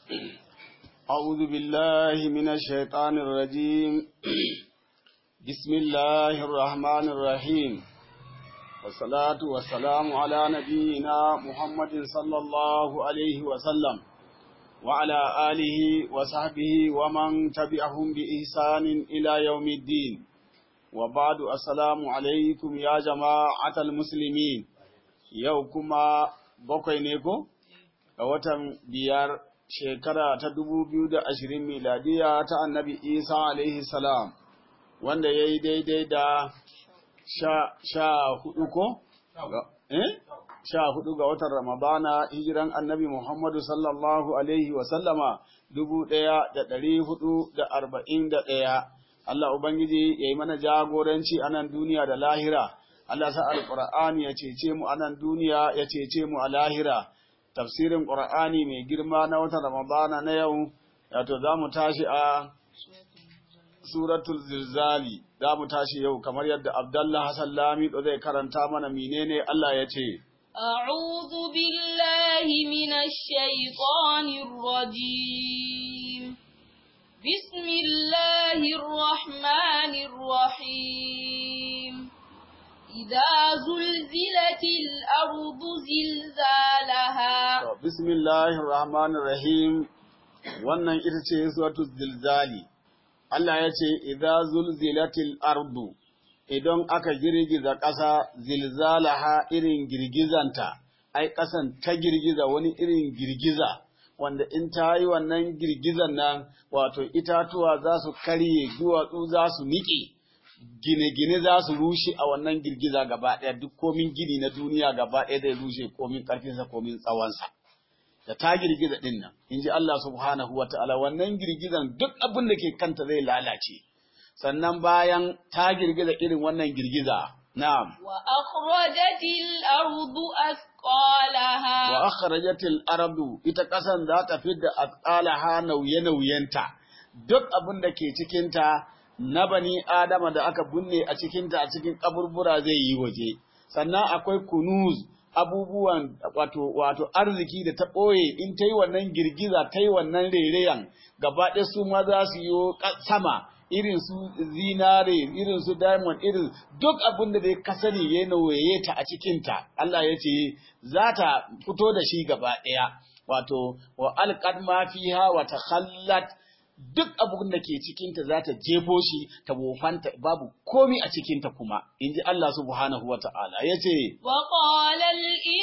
أعوذ بالله من الشيطان الرجيم بسم الله الرحمن الرحيم والصلاة والسلام على نبينا محمد صلى الله عليه وسلم وعلى آله وصحبه ومن تبعهم بإحسان إلى يوم الدين وبعد السلام عليكم يا جماعة المسلمين يوكما بقي نيكو watan biyar shekara ta dubu biyu da ashirin miladiya ta annabi isa alaihi salam wanda ya yi daidai da sha hudu ko? eh? sha hudu ga watan ramadana hijiran annabi muhammadu sallallahu alaihi wasallama dubu daya da dari hudu da arba'in da daya Allah Ubangiji ya yi mana jagoranci a nan duniya da lahira Allah sa alƙur'ani ya cece mu a nan duniya ya cece mu a lahira tafsirin ƙur'ani mai girma na watan Ramadana na yau, wato za mu tashi a suratul zilzali, za mu tashi yau kamar yadda Abdallah Hassan Lamido zai karanta mana menene Allah ya ce. أعوذ بالله من الشيطان الرجيم بسم الله الرحمن الرحيم إذا زلزلت الأرض زلزالها بسم الله الرحمن الرحيم wannan ita ce suratul zilzali Allah ya ce idza zulzilatil ardu idan aka girgiza ƙasa zilzalaha irin girgizanta ai ƙasan ta girgiza wani irin girgiza wanda in ta yi wannan girgizan nan wato itatuwa za su karye duwatsu za su niƙe gine-gine za su rushe a wannan girgiza gaba ɗaya duk komin gini na duniya gaba ɗaya zai rushe komin ƙarfinsa komin tsawonsa da ta girgiza ɗin nan in ji Allah subhanahu wa ta'ala wannan girgizan duk abin da ke kanta zai lalace sannan bayan ta girgiza irin wannan girgiza na'am wa akhrajatil ardu asqalaha wa akhrajatil ardu ita ƙasan za ta fidda asqalaha nauye-nauyenta duk abin da ke cikinta na bani Adama da aka binne a cikinta a cikin kaburbura zai yi waje, sannan akwai kunuz abubuwan wato, wato arziki da ta ɓoye in ta yi wannan girgiza ta yi wannan rereyan gaba ɗaya su ma za su yi sama irin su zinare irin su diamond irin duk abin da dai ka sani ya nauye ta a cikinta Allah ya ce za ta fito da shi gaba ɗaya wato wa alqad ma fiha wa takhallat duk abin da ke cikinta za ta jefo shi ta wofanta babu komi a cikinta kuma in ji Allah subhanahu wa ta'ala ya ce wa ƙwalar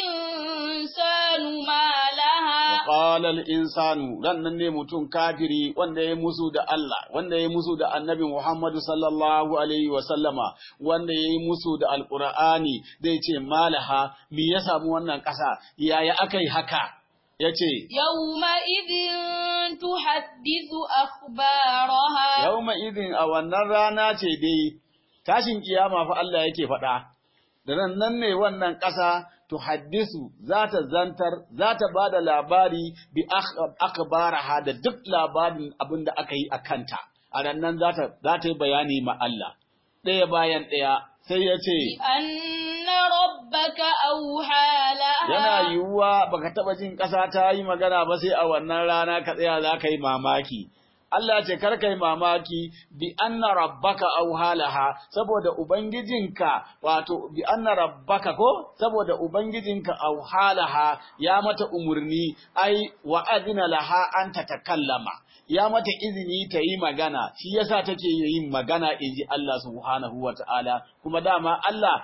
insanu ma laha wa ƙwalar insanu rannan ne mutum kafiri wanda ya musu da Allah wanda ya musu da annabi Muhammadu sallallahu alaihi wa sallama wanda ya yi musu da alƙur'ani zai ce malaha me ya samu wannan ƙasa yaya aka yi haka ya ce Yauma idin tuhaddisu akhbaraha Yauma idin a wannan rana ce dai tashin kiyama fa Allah yake faɗa da nan ne wannan ƙasa tuhaddisu za ta zantar za ta ba da labari bi akhbaraha da duk labarin abin da aka yi a kanta a nan za ta yi bayani ma Allah ɗaya bayan ɗaya sai ya ce anna rabbaka auha laha yana yiwuwa baka taba jin ƙasa ta yi magana ba sai a wannan rana ka tsaya za ka yi mamaki Allah ce kar kai mamaki bi anna rabbaka auhalaha saboda ubangijinka wato bi anna rabbaka ko saboda ubangijinka auhalaha ya mata umurni ai wa adina laha an tatakallama ya mata izini ta yi magana shi yasa take yin magana inji Allah subhanahu wa ta'ala kuma dama Allah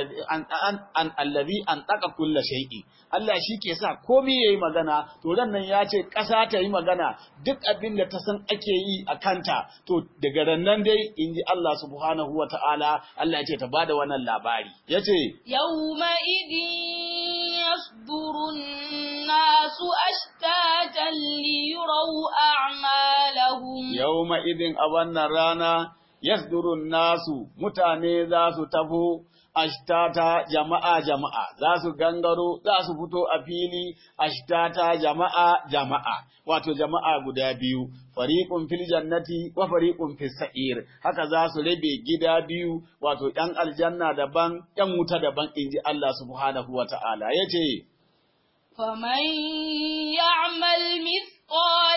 allazi an taka kulla shay'i Allah shi ke sa komai yayi magana to dan nan ya ce ƙasa ta yi magana duk abin da ta san ake yi a kanta to daga nan dai inji Allah subhanahu wa ta'ala Allah ya ce ta bada wannan labari yace yawma idin yasdurun nasu ashtatan liyuraw a'malahum yawma idin a wannan rana yasdurun nasu mutane za su tafo ashtata jama'a jama'a za su gangaro za su fito a fili ashtata jama'a jama'a wato jama'a guda biyu fariqun fil jannati wa fariqun fis sa'ir haka za su rabe gida biyu wato ɗan aljanna daban ɗan wuta daban inji Allah subhanahu wata'ala yace faman ya'mal mithqala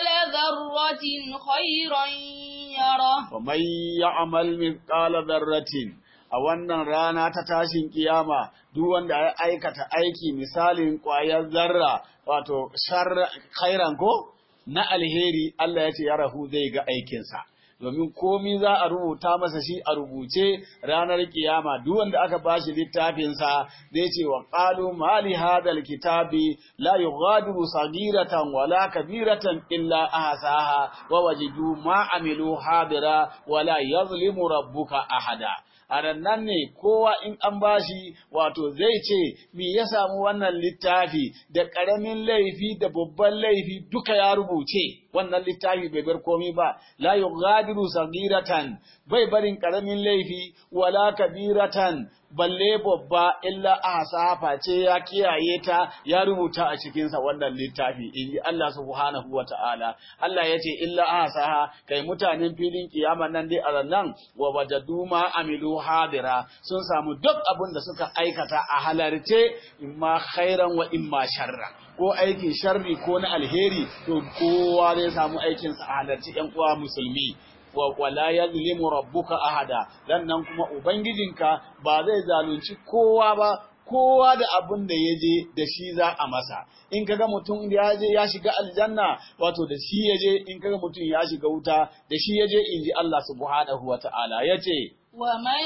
خيرا يره ومن يعمل مثقال ذرة a wannan rana ta tashin kiyama duk wanda ya aikata aiki misalin ƙwayar zarra wato khairan ko na alheri Allah ya ce ya rahu zai ga aikinsa domin komi za a rubuta masa shi a rubuce ranar kiyama duk wanda aka bashi littafinsa zai ce wa qalu mali hadal kitabi la yughadiru sagiratan wala kabiratan illa ahsaha wa wajidu ma amilu hadira wala yazlimu rabbuka ahada a nan ne kowa in an bashi wato zai ce me ya samu wannan littafi da ƙaramin laifi da babban laifi duka ya rubuce wannan littafi bai bar komi ba la yughadiru sagiratan bai barin ƙaramin laifi wala kabiratan balle babba illa ahsafa ce ya kiyaye ta ya rubuta a cikinsa wannan littafi in ji Allah subhanahu wa ta'ala Allah ya ce illa ahsaha kai mutanen filin kiyama nan dai a nan wa wajadu ma amilu hadira sun samu duk abin da suka aikata a halarce imma khairan wa imma sharra ko aikin sharri ko na alheri to kowa zai samu aikinsa a halarci ƴan uwa musulmi wa wala yazlimu rabbuka ahada dan nan kuma ubangijinka ba zai zalunci kowa ba kowa da abin da ya je da shi za a masa in kaga mutum ya je ya shiga aljanna wato da shi ya je in kaga mutum ya shiga wuta da shi ya je in ji Allah subhanahu wa ta'ala ya ce ومن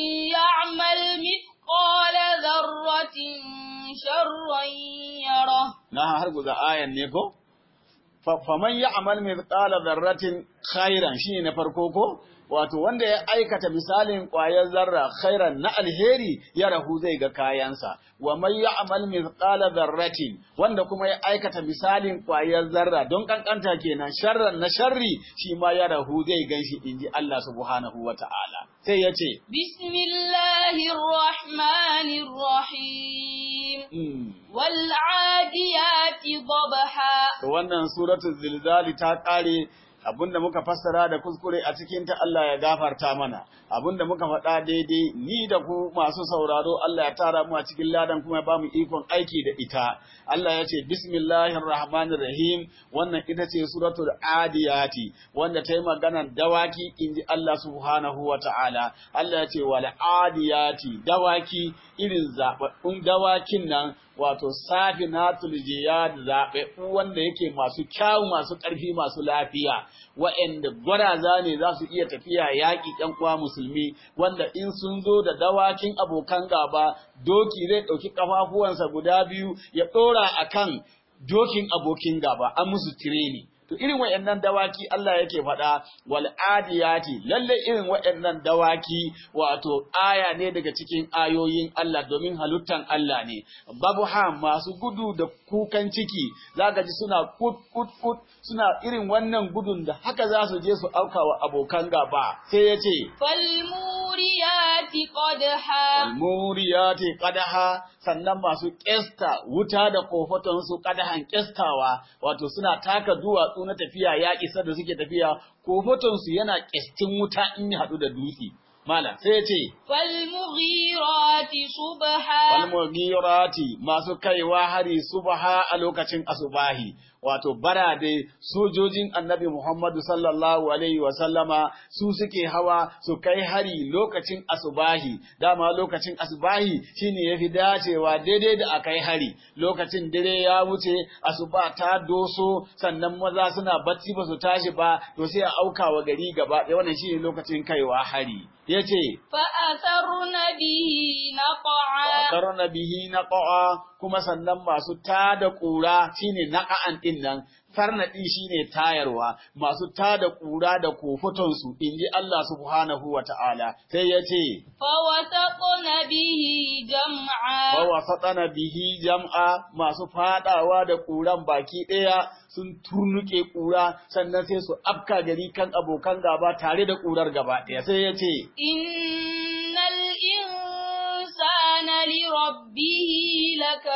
يعمل مثقال ذرة شرا يره na har guza ayan ne ko faman ya amal mithqala dharratin khairan shine na farko ko wato wanda ya aikata misalin ƙwayar zarra khairan na alheri ya rahu zai ga kayansa wa man ya'mal mithqala dharratin wanda kuma ya aikata misalin ƙwayar zarra don kankanta kenan sharran na sharri shi ma ya rahu zai ganshi inji Allah subhanahu wata'ala sai ya ce bismillahir rahmanir rahim wal adiyati dabha wannan suratul zilzali ta kare abinda muka fassara da kuskure a cikin ta Allah ya gafarta mana abinda muka faɗa daidai ni da ku masu sauraro Allah ya tara mu a cikin ladan kuma ya ba mu ikon aiki da ita Allah ya ce bismillahir rahmanir rahim wannan ita ce suratul adiyati wanda ta yi maganar dawaki inji Allah subhanahu wa ta'ala Allah ya ce wal adiyati dawaki irin zababbun dawakin nan wato safinatul jiyad zaɓaɓɓu wanda yake masu kyawu masu ƙarfi masu lafiya wa'anda gwaraza ne za su iya tafiya yaƙi ƴan uwa musulmi wanda in sun zo da dawakin abokan gaba doki zai ɗauki ƙafafuwansa guda biyu ya ɗora akan dokin abokin gaba an musu tireni to irin waɗannan dawaki Allah yake faɗa wal adiyati lalle irin waɗannan dawaki wato aya ne daga cikin ayoyin Allah domin halittan Allah ne babu ha masu gudu da kukan ciki zaka ji suna kut kut kut suna irin wannan gudun da haka za su je su auka wa abokan gaba sai ya ce falmuriyati qadha falmuriyati qadha sannan masu kesta wuta da kofaton su qadhan kestawa wato suna taka duwatsu na tafiya ya isa da suke tafiya kofaton su yana kestin wuta in ya hadu da dutse Mala sai ya ce, Falmughirati subha. Falmughirati masu kaiwa hari subha a lokacin asubahi, wato barade sojojin annabi Muhammadu sallallahu Alaihi wasallama su suke hawa su kai hari lokacin asubahi, dama lokacin asubahi shine ya fi dacewa daidai da a kai hari, lokacin dare ya wuce asuba ta doso sannan maza suna bacci ba su tashi ba, to sai a auka wa gari gaba ɗaya wannan shine lokacin kaiwa hari. ya ce, Fa'asarna bihi na ƙa'a. Fa'asarna bihi na ƙa'a kuma sannan masu tada ƙura shine naƙa'an ɗin nan, farnaɗi shine tayarwa, masu tada ƙura da kofutonsu, in ji Allah subhanahu wa ta'ala, sai ya ce, Fawasaƙona bihi jam'a. Fawasaƙona bihi jam'a masu faɗawa da ƙuran baki ɗaya sun turnuke ƙura sannan sai su afka gari kan abokan gaba tare da ƙurar gaba ɗaya sai ya ce innal insana li rabbihi lakanu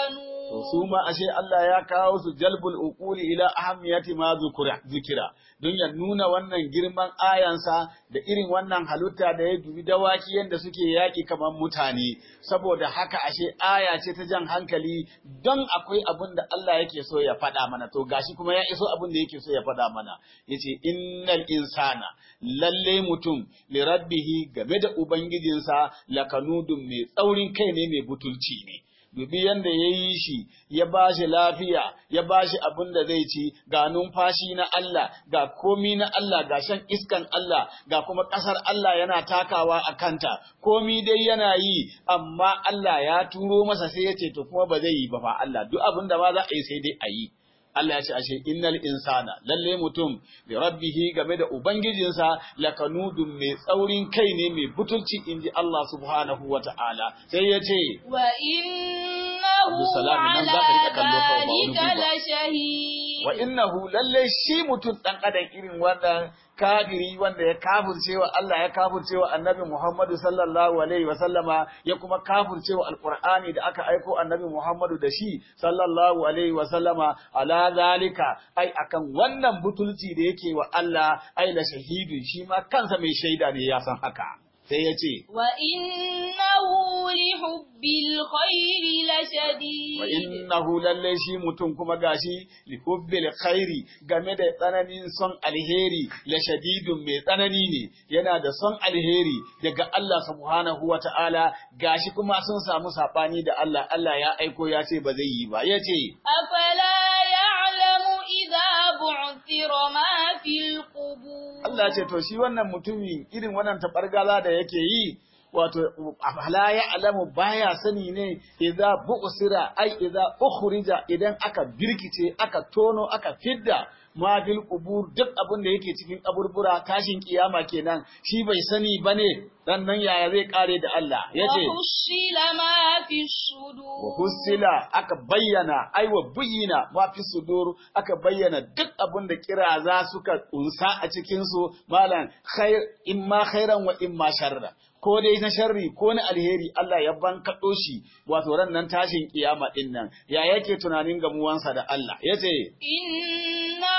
To su ma ashe Allah ya kawo su jalbul uquli ila ahammiyati ma zukura zikira don ya nuna wannan girman ayansa da irin wannan halitta da ya dubi dawaki yanda suke yaki kamar mutane saboda haka ashe aya ce ta jan hankali don akwai abin da Allah yake so ya faɗa mana to gashi kuma ya iso abin da yake so ya faɗa mana yace innal insana lalle mutum li rabbihi game da ubangijinsa lakanudun mai tsaurin kai ne mai butulci ne dubi yanda ya yi shi, ya ba shi lafiya, ya ba shi abin da zai ci, ga numfashi na Allah, ga komi na Allah, ga shan iskan Allah, ga kuma ƙasar Allah yana takawa a kanta, komi dai yana yi, amma Allah ya turo masa sai ya ce to kuma ba zai yi ba fa Allah, duk abin da ma za a yi sai dai a yi. Allah ya ce ashe innal insana lalle mutum bi rabbihi game da ubangijinsa lakanudun mai tsaurin kai ne mai butulci inji Allah subhanahu wata'ala sai ya ce wa innahu Abdulsalam, nan ala za ka rika kallo kawai ba wani dhalika guri ba. lashahid wa innahu lalle shi mutum dan adam irin wannan kafiri wanda ya kafircewa Allah ya kafircewa Annabi Muhammadu sallallahu alaihi wa sallama ya kuma kafircewa Alqur'ani da aka aiko Annabi Muhammadu da shi sallallahu alaihi wa sallama ala zalika ai akan wannan butulci da yake wa Allah ai la shahidun shi ma kansa mai shaida ne ya san haka sai ya ce wa innahu li hubbil khairi lashadid wa innahu lalle shi mutum kuma gashi li hubbil khairi game da tsananin son alheri la shadidun mai tsanani ne yana da son alheri daga Allah subhanahu wata'ala gashi kuma sun samu sabani da Allah Allah ya aiko ya ce ba zai yi ba yace afala ya'lamu idha bu'thira ma fil qubur Allah ce to shi wannan mutumin irin wannan tabargaza da yake yi wato la ya alamu baya sani ne idza bu'sira ai idza ukhrija idan aka birkice aka tono aka fidda ma fil qubur duk abin da yake cikin kaburbura tashin kiyama kenan shi bai sani bane dan nan yaya zai kare da Allah yace wa hushila ma fi sudur wa hussila aka bayyana ai wa buyina ma fi sudur aka bayyana duk abin da kiraza suka kunsa a cikin su malan khair imma khairan wa imma sharra ko dai na sharri ko na alheri Allah ya bankaɗo shi wato ran nan tashin kiyama din nan ya yake tunanin gamuwansa da Allah yace inna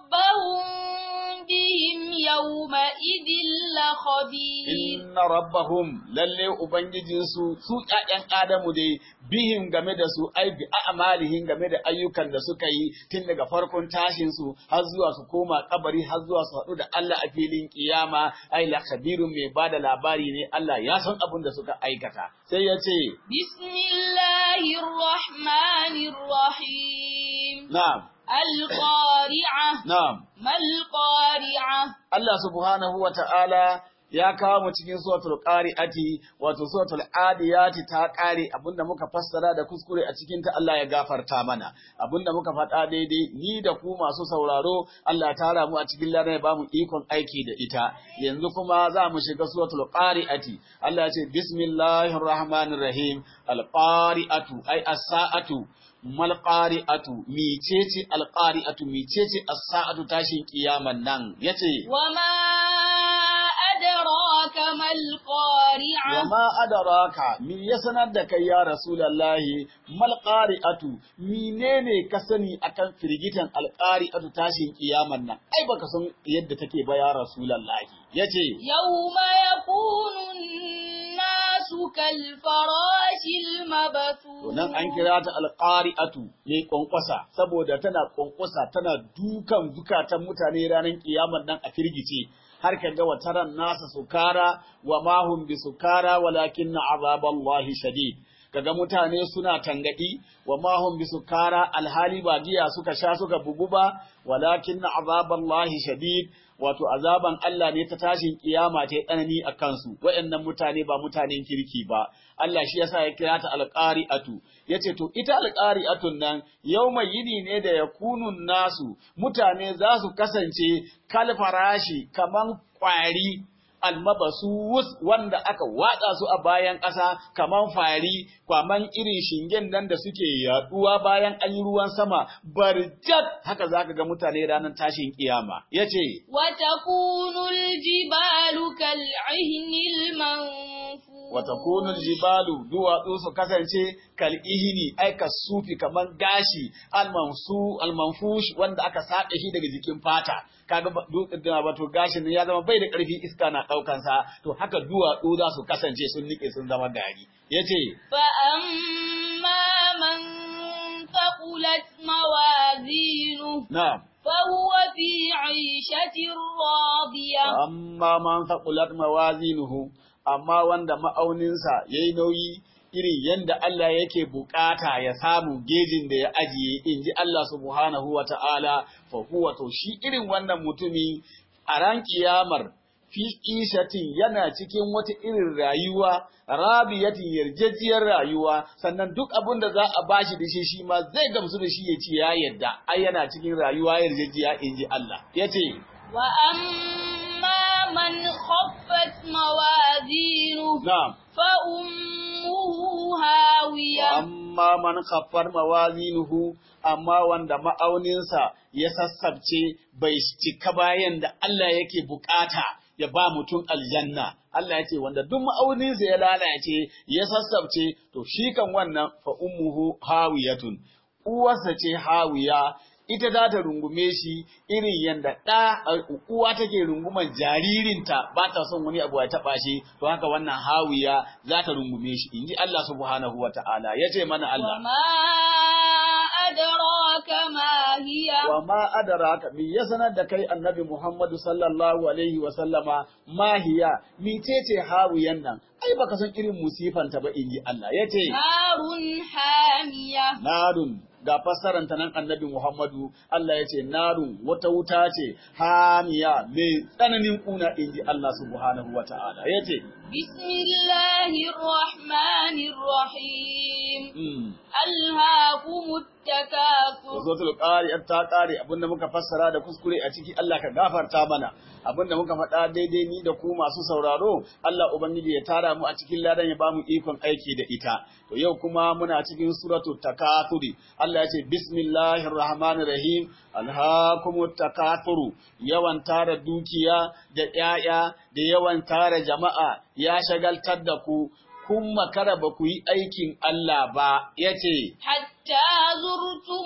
rabbahum bihim yawma idhil la khabir inna rabbahum lalle ubangijinsu su ƴaƴan adamu dai bihim game da su ai bi a'malihim game da ayyukan da suka yi tun daga farkon tashin su har zuwa su koma kabari har zuwa su haɗu da Allah a filin kiyama ai la khabirun mai bada labari ne Allah ya san abin da suka aikata sai ya ce bismillahir rahmanir rahim na'am al-qari'ah na'am mal qari'ah Allah subhanahu wa ta'ala ya kawo mu cikin suratul qari'ati wato suratul adiyati ta kare abinda muka fassara da kuskure a cikin ta Allah ya gafarta mana abinda muka faɗa daidai ni da ku masu sauraro Allah ya tara mu a cikin ladan ya bamu ikon aiki da ita yanzu kuma za mu shiga suratul qari'ati Allah ya ce bismillahir rahmanir rahim al qari'atu ay as-sa'atu mal qari'atu micece al qari'atu micece as-sa'atu tashin kiyaman nan yace wama adraka mal qari'ah Wama adaraka mi ya sanar da kai ya Rasulallahi mal qari'atu menene ka sani akan firgitan alqari'atu tashin kiyaman nan ai baka san yadda take ba ya Rasulallahi yace yawma yakunu an-nasu kal farashil mabthur to nan an kira ta alqari'atu ne kwankwasa saboda tana kwankwasa tana dukan zukatan mutane ranar kiyaman nan a firgice har ka ga wataran nasa sukara wa mahum bi sukara walakin azaballahi shadid kaga mutane suna tangadi wa mahum bi sukara alhali ba giya suka sha suka bugu ba walakin azaballahi shadid wato azaban Allah ne ta tashin kiyama ta tsanani a kansu waɗannan mutane ba mutanen kirki ba Allah shi yasa ya kira ta alqari'atu yace to ita alqari'atun nan yawma yini ne da yakunun nasu mutane za su kasance kal farashi kaman kwari almabasus wanda aka watsa su a bayan ƙasa kaman fari kwaman irin shingen nan da suke yaduwa bayan an yi ruwan sama barjat haka zaka ga mutane ranar tashin kiyama yace wa takunu al-jibalu kal-'ihni al-manfur wata kunul jibalu duwatsu su kasance kal ihini ai ka sufi kaman gashi almansu almanfush wanda aka saɗe shi daga jikin fata kaga wato gashin ya zama bai da ƙarfi iska na ɗaukan sa to haka duwatsu za su kasance sun nike sun zama gari yace fa amma man thaqulat mawazinu na'am فهو في عيشة راضية amma man thaqulat mawazinuhu amma wanda ma'auninsa yayi nauyi irin yanda Allah yake bukata ya samu gejin da ya ajiye inji Allah subhanahu wa ta'ala fa huwa to shi irin wannan mutumi a ran kiyamar fi ishatin yana cikin wata irin rayuwa rabiyatin yarjejiyar rayuwa sannan duk abin da za a bashi da shi shi ma zai gamsu da shi ya ce ya yadda ai yana cikin rayuwa yarjejiya inji Allah yace وأما من خفت موازينه na'am فأمه هاوية amma man khaffar mawazinuhu amma wanda ma'auninsa ya sassabce bai cika bayan da Allah yake bukata ya ba mutum aljanna Allah ya ce wanda duk ma'auninsa ya lalace ya sassabce to shi kan wannan fa ummuhu hawiyatun uwarsa ce hawiya ita za ta rungume shi irin yadda ɗa uwa take runguman jaririnta ba ta son wani abu ya taɓa shi to haka wannan hawiya za ta rungume shi in ji Allah subhanahu wa ta'ala ya ce mana Allah وما أدراك ما هي wa ma adaraka me ya sanar da kai annabi Muhammadu sallallahu alaihi wa sallama mahiya mitece hawiyan nan ai baka san irin musifanta ba in ji Allah ya ce نار حامية narun ga fassaranta nan annabi Muhammadu Allah ya ce narun wata wuta ce hamiya mai tsananin kuna inji Allah subhanahu wa ta'ala ya ce بسم الله الرحمن الرحيم mm. ألهاكم التكاثر Suratul Qari'at ta kare abinda muka fassara da kuskure a ciki Allah ka gafarta mana abinda muka faɗa daidai ni da ku masu sauraro Allah ubangiji ya tara mu a cikin ladan ya bamu ikon aiki da ita to yau kuma muna cikin suratul takathuri Allah ya ce bismillahir rahmanir rahim alhaakumut takathuru yawan tara dukiya da 'ya'ya da yawan tara jama'a ya shagaltar da ku kun makara ba ku yi aikin Allah ba yace حتى زرتم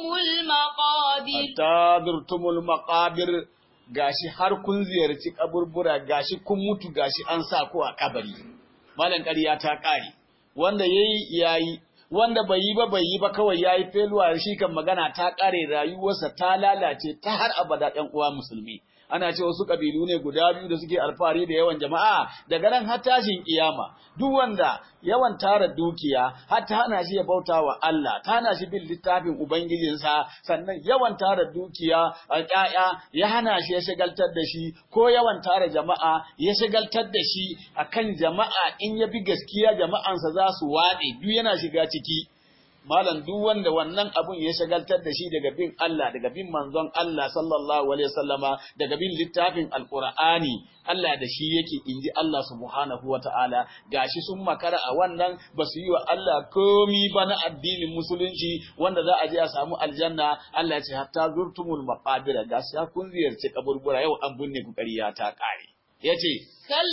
المقابر hatta durtumul maqabir gashi har kun ziyarci kaburbura gashi kun mutu gashi an sa ku a kabari malan ƙarya ta ƙare wanda yayi yayi wanda bai yi ba bai yi ba kawai yayi feluwa shi kan magana ta ƙare rayuwarsa ta lalace ta har abada ɗan uwa musulmi ana ce wasu kabilu ne guda biyu da suke alfahari da yawan jama'a daga nan har tashin kiyama duk wanda yawan tara dukiya har ta hana shi ya bauta wa Allah ta hana shi bin littafin ubangijinsa sannan yawan tara dukiya a ƴaƴa ya hana shi ya shagaltar da shi ko yawan tara jama'a ya shagaltar da shi akan jama'a in ya bi gaskiya jama'ansa za su waɗe duk yana shiga ciki malam duk wanda wannan abun ya shagaltar da shi daga bin Allah daga bin manzon Allah sallallahu alaihi wasallama daga bin littafin alqur'ani Allah da shi yake inji Allah subhanahu wataala gashi sun makara a wannan ba su yi wa Allah komi ba na addinin musulunci wanda za a je a samu aljanna Allah ya ce hatta zurtumul maqabira gashi kun ziyarci kaburbura yau an binne ku ƙarya ta ƙare yace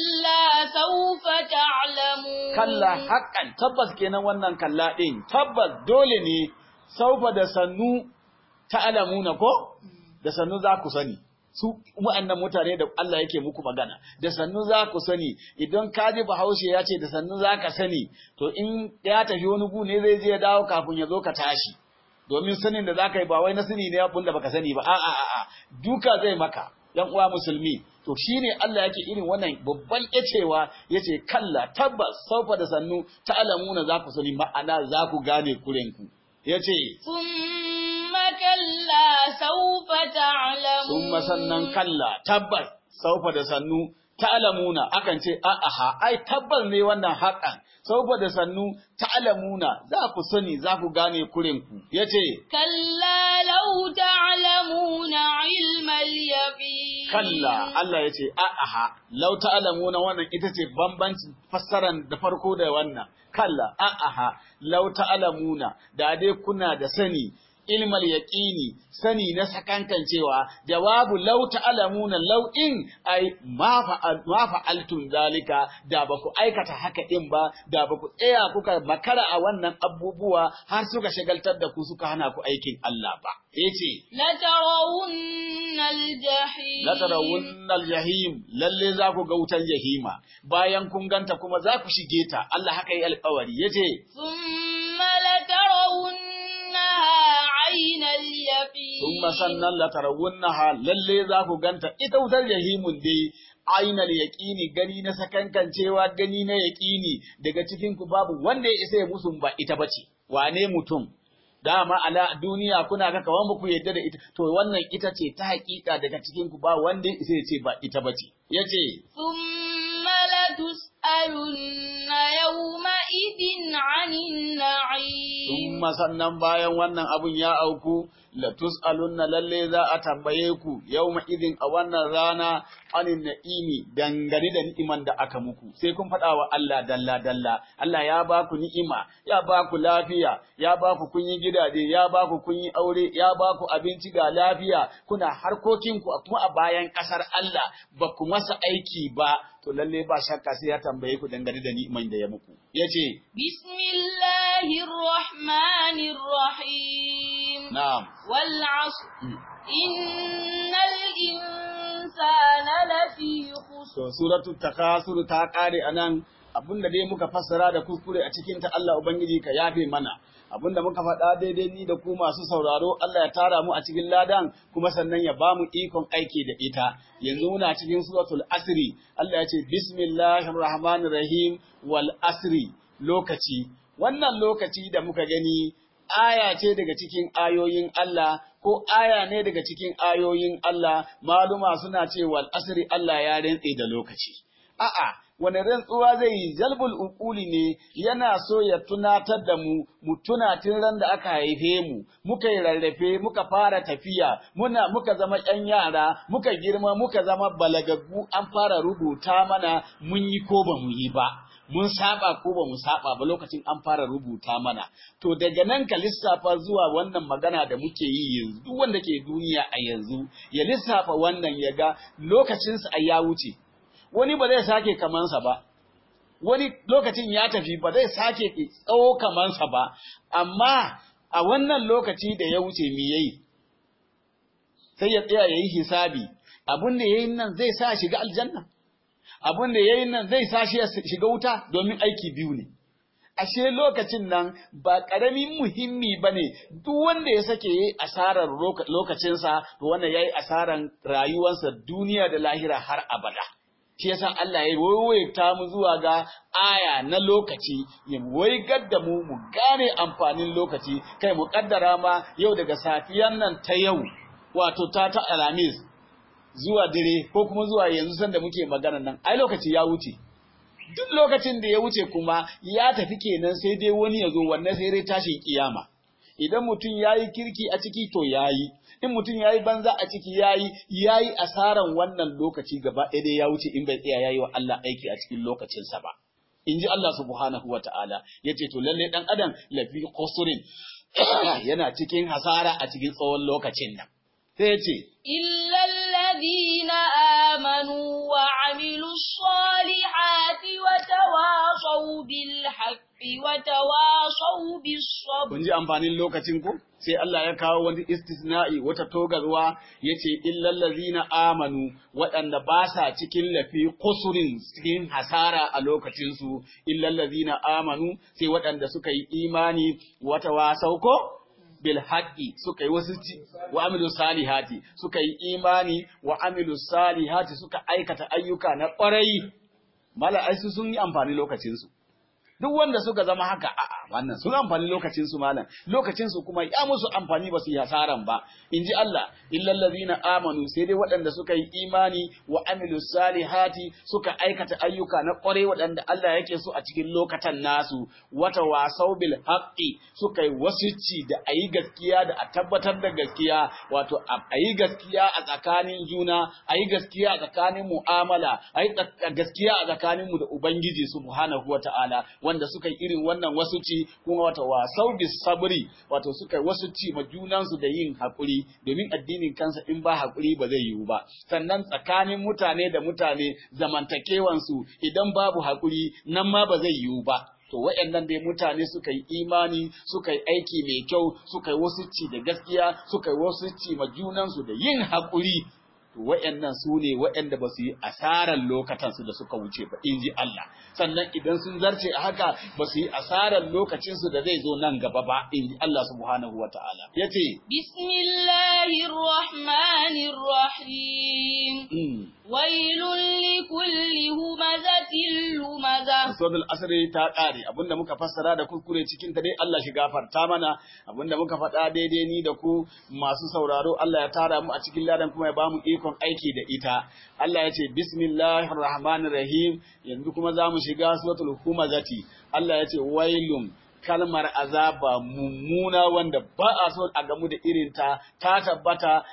كلا سوف تعلمون kalla haƙƙan tabbas kenan wannan kalla ɗin tabbas dole ne saufa da sannu ta'lamuna ko da sannu za ku sani su wa'annan mutane da Allah yake muku magana da sannu za ku sani idan ka ji bahaushe ya ce da sannu za ka sani to in ya tafi wani gu ne zai je ya dawo kafin ya zo ka tashi domin sanin da za ka yi ba wai na sani ne abin da baka sani ba a'a a'a duka zai maka yan uwa musulmi to shine Allah yake irin wannan babban yacewa yace kalla tabbas saufa da sannu ta'lamuna za ku sani ma'ana za ku gane kurenku yace ثم كلا سوف تعلمون summa sannan kalla tabbas saufa da sannu ta'lamuna akan ce a'aha ai tabbas ne wannan haƙan saufa da sannu ta'lamuna za ku sani za ku gane kurenku yace كلا لو تعلمون علم اليقين kalla Allah ya ce a'aha law ta'lamuna wannan ita ce bambancin fassaran da farko da wannan kalla a'aha law ta'lamuna da dai kuna da sani ilmal yaqini sani na sakankancewa jawabu law ta'lamuna law in ai ma fa'al ma fa'altum zalika da ba ku aikata haka din ba da ba ku tsaya kuka makara a wannan abubuwa har suka shagaltar da ku suka hana ku aikin Allah ba yace لترون الجحيم la tarawunnal jahim lalle za ku ga wutan jahima bayan kun ganta kuma za ku shige ta Allah haka yi alƙawari yace ثم لترونها عين اليقين Summa sannan la tarawunnaha lalle za ku ganta ita wutar jahimun dai ainal yaqini gani na sakankancewa gani na yaqini daga cikin ku babu wanda ya isa ya musun ba ita bace wane mutum dama ala duniya kuna ga kawan ba ku yadda da ita to wannan ita ce ta hakika daga cikin ku ba wanda ya isa ya ce ba ita bace yace ثم لتسألن يومئذ عن النعيم Summa sannan bayan wannan abun ya auku, la tus'alunna lalle za a tambaye ku yawma idin a wannan rana anin na'imi dangane da ni'iman da aka muku. Sai kun faɗa wa Allah dalla dalla. Allah ya ba ku ni'ima, ya ba ku lafiya, ya ba ku kun yi gidaje, ya ba ku kun yi aure, ya ba ku abinci ga lafiya, kuna harkokinku kuma a bayan ƙasar Allah ba ku masa aiki ba, to lalle ba shakka sai ya tambaye ku dangane da ni'iman da ya muku. Yace, بسم الله الرحمن الرحيم na'am. والعصر Mm. إن الإنسان لفي خسر To suratul takasur ta kare anan abinda dai muka fassara da kuskure a cikin ta Allah ubangiji ka yafe mana abinda muka faɗa daidai ni da ku masu sauraro Allah ya tara mu a cikin ladan kuma sannan ya ba mu ikon aiki da ita yanzu muna cikin suratul asri Allah ya ce bismillahir rahmanir rahim wal asri lokaci wannan lokaci da muka gani aya ce daga cikin ayoyin Allah ko aya ne daga cikin ayoyin Allah maluma suna ce wal asri Allah ya rantse da lokaci a'a wani rantsuwa zai yi jalbul uquli ne yana so ya tunatar da mu mu tuna tun ran da aka haife mu muka yi rarrafe muka fara tafiya muna muka zama ƴan yara muka girma muka zama balagaggu an fara rubuta mana mun yi ko ba mu yi ba mun saba ko ba mu saba ba lokacin an fara rubuta mana to daga nan ka lissafa zuwa wannan magana da muke yi yanzu duk wanda ke duniya a yanzu ya lissafa wannan ya ga lokacinsa a ya wuce wani ba zai sake kamansa ba wani lokacin ya tafi ba zai sake tsawo kamansa ba amma a wannan lokaci da ya wuce me yayi sai ya tsaya yayi hisabi abin da yayin nan zai sa shiga aljanna abin da yayin nan zai sa shi ya shiga wuta domin aiki biyu ne ashe lokacin nan ba ƙaramin muhimmi ba ne duk wanda ya sake yi asarar lokacinsa to wannan ya yi asarar rayuwarsa duniya da lahira har abada shi yasa Allah ya waiwaita mu zuwa ga aya na lokaci ya waigar da mu mu gane amfanin lokaci kai mu kaddara ma yau daga safiyan nan ta yau wato ta ta alamis zuwa dire ko kuma zuwa yanzu sanda muke magana nan ai lokaci ya wuce duk lokacin da ya wuce kuma ya tafi kenan sai dai wani ya zo wannan sai dai tashin kiyama idan mutum ya yi kirki a ciki to ya yi in mutum ya yi banza a ciki ya yi ya yi asaran wannan lokaci gaba ɗaya dai ya wuce in bai tsaya ya yi wa Allah aiki a cikin lokacinsa ba in ji Allah subhanahu wa ta'ala ya ce to lalle ɗan adam lafi kusurin yana cikin hasara a cikin tsawon lokacin nan sai ya ce إلا الذين آمنوا وعملوا الصالحات وتواصوا بالحق وتواصوا بالصبر kun ji amfanin lokacin ku sai Allah ya kawo wani istisna'i wata togarwa yace illal ladzina amanu waɗanda ba sa cikin lafi kusurin cikin hasara a lokacin su illal ladzina amanu sai waɗanda suka yi imani wata wasau ko bil haqqi suka yi wasu wa amilu salihati suka yi imani wa amilu salihati suka aikata ayyuka na ƙwarai mala ai su sun yi amfani lokacin su duk wanda suka zama haka a'a wannan sun amfani lokacin su malam lokacin su kuma ya musu amfani ba su yi hasaran ba inji Allah illal ladina amanu sai dai waɗanda suka yi imani wa amilu salihati suka aikata ayyuka na ƙwarai waɗanda Allah yake so a cikin lokatan nasu wata wasau bil haqqi suka yi wasici da ayi gaskiya da a tabbatar da gaskiya wato ayi gaskiya a tsakanin juna ayi gaskiya a tsakanin mu'amala ayi gaskiya a tsakanin mu da ubangiji subhanahu wataala wanda suka yi irin wannan wasu ci kuma wata wasau bis sabri wato suka yi wasu ci ma junansu da yin hakuri domin addinin kansa in ba hakuri ba zai yiwu ba sannan tsakanin mutane da mutane zamantakewansu idan babu hakuri nan ma ba zai yiwu ba to waɗannan dai mutane suka yi imani suka yi aiki mai kyau suka yi wasu ci da gaskiya suka yi wasu ci ma junansu da yin hakuri to waɗannan su ne waɗanda ba su yi asarar lokatansu da suka wuce ba in ji Allah sannan idan sun zarce a haka ba su yi asarar lokacinsu da zai zo nan gaba ba in ji Allah subhanahu wa ta'ala ya ce Bismillahirrahmanirrahim wailun likulli humazatin lumaza Suratul Asri ta ƙare abinda muka fassara da kuskure cikin ta dai Allah shi gafarta mana abinda muka faɗa daidai ni da ku masu sauraro Allah ya tara mu a cikin ladan kuma ya bamu ikon aiki da ita Allah ya ce bismillahir rahmanir rahim yanzu kuma za mu shiga suratul humazati Allah ya ce wailun kalmar azaba mummuna wanda ba a so a gamu da irinta ta tabbata